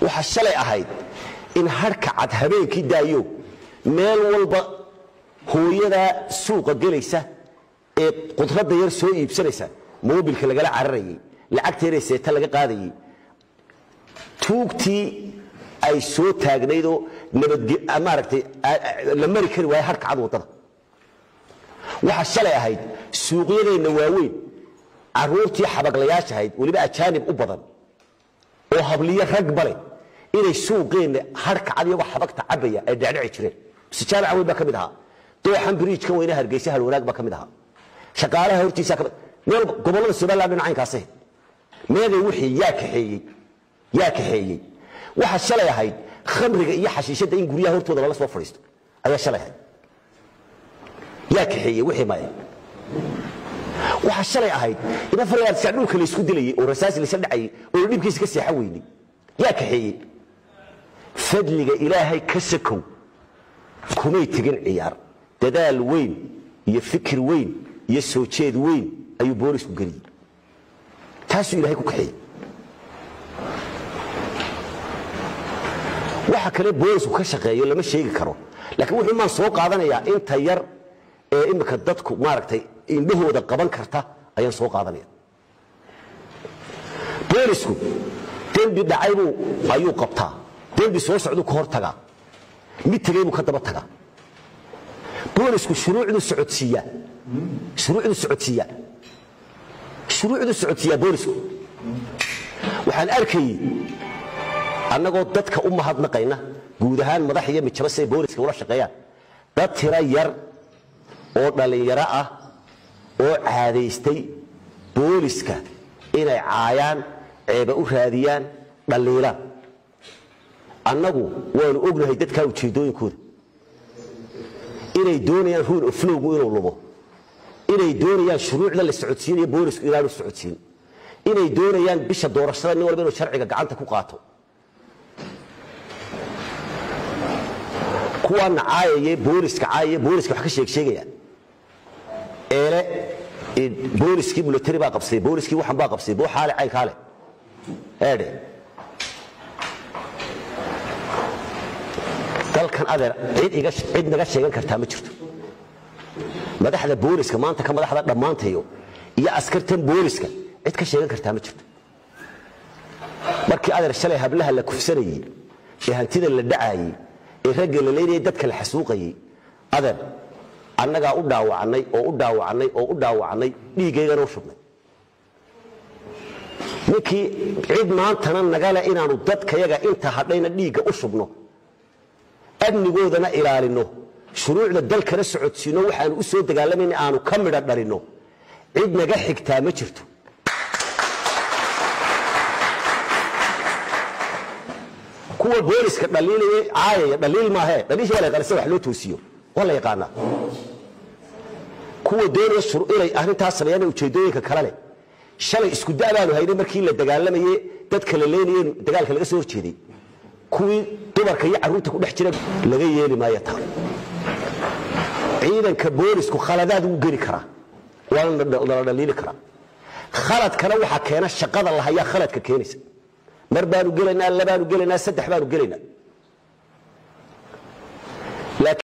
waxaa shalay ahayd in harhka cad habeenkii daayo meel walba hooyadaa suuqa gelaysa ee qudradda yar soo iibsanaysa moobilka lagala cararayay lacagta yaree seeta laga qaadayay tuugtii ay soo taagnaydoo nabadmaaragtay la mari kari waaya harhka cad waddada waxaa shalay ahayd suuqyadeenna waaweyn caruurtii xabaglayaasha ahayd weliba ajaanib u badan oo habliyo rag bale inay suuqeenna harhka cad iyagoo xabagta cabaya ay dhecdheci jireen sijaamaca weyn baa ka mid ahaa dooxan biriijkan weyne hargeysa halwanaag baa ka mid ahaa shaqaalaha hortiisa ka mid meel gobollada somaliland dhinacaynkaas ahayd meeday wixii yaa kaxeeyey yaa kaxeeyey waxaa shalay ahayd khamriga iyo xashiishadda in guryaha hortooda lala soo fadhiisto ayaa shalay ahayd yaa kaxeeyey wixii maya waxaa shalay ahayd in afar iyo sac dhulka la isku dilayay oo rasaas la isla dhacayay oo dhibkiisa ka seexan weynay yaa kaxeeyey fadliga ilaahay ka sakow kumay tegin ciyaar dadaal weyn iyo fikir weyn iyo soo jeed weyn ayuu boolisku geliyey taasuu ilaahay ku kaxeeyey waxa kale boolisku ka shaqeeyo lama sheegi karo laakiin wuxuu maan soo qaadanayaa inta yar ee imika dadku maaragtay indhahooda qaban karta ayaan soo qaadanaya boolisku dembi dhacaybuu ayuu qabtaa dembi soo socduu ka hor tagaa mid tegay buu ka daba tagaa boolisku shuruucduu socodsiiyaa shuruucduu socodsiiyaa shuruucduu socodsiiyaa boolisku waxaan arkayey annagoo dadka u mahadnaqayna guud ahaan madax iyo mijaba siay booliska ula shaqeeyaan dad tira yar oo dhallinyaro ah oo caadaystay booliska inay caayaan ceeba u raadiyaan dhalliilaan annagu waanu ognahay dadkaa ujeeddooyinkooda inay doonayaan ruul oflowgu inuu lumo inay doonayaan shuruucda la socodsiinayo boolisku inaanu socodsiin inay doonayaan bisha doorashada nin walba inuu sharciga gacanta ku qaato kuwaana caayaya booliska caayaya booliska wax ka sheeg sheegayaan eele booliskii military baa qabsaday booliskii waxan baa qabsaday boo xaale caynkaale eedhe dalkan adeer cid iga cid naga sheegan kartaa ma jirto madaxda booliska maanta ka madaxda dhammaantayo iyo askartan booliska cid ka sheegan kartaa ma jirto markii adeer shalay hablaha la kufsanayey ee hantida la dhacaayey ee ragga la leynayay dadka la xasuuqayey adeer annagaa u dhaawacnay oo u dhaawacnay oo u dhaawacnay dhiiggaygana u shubnay ninkii cid maantana nagale inaanu dadkayaga inta hadhayna dhiigga u shubno amnigoodana ilaalinno shuruucda dalkana socodsiinno waxaanu u soo dagaalamayna aanu ka midha dhalinno cid naga xigtaa ma jirto kuwa booliska dhaliilaya caayaya dhaliil maahe dhaliisha waa la yaqaana sida wax loo toosiyo waa la yaqaanaa kuwa doonaya inay arrintaas sameeyaan ujeeddooyinka kale leh shalay isku da' baanu haynay markii la dagaalamaye dadka la leenaye dagaalka laga soo horjeeday kuwii dumarka iyo carruurta ku dhex jira laga yeeli maayo taa ciidanka boolisku khaladaad wuu geli karaa waana nala dhaliili karaa khaladkana waxaa keena shaqada lahayaa khaladka keenaysa mar baanu gelaynaa labaanu gelaynaa saddex baanu gelaynaa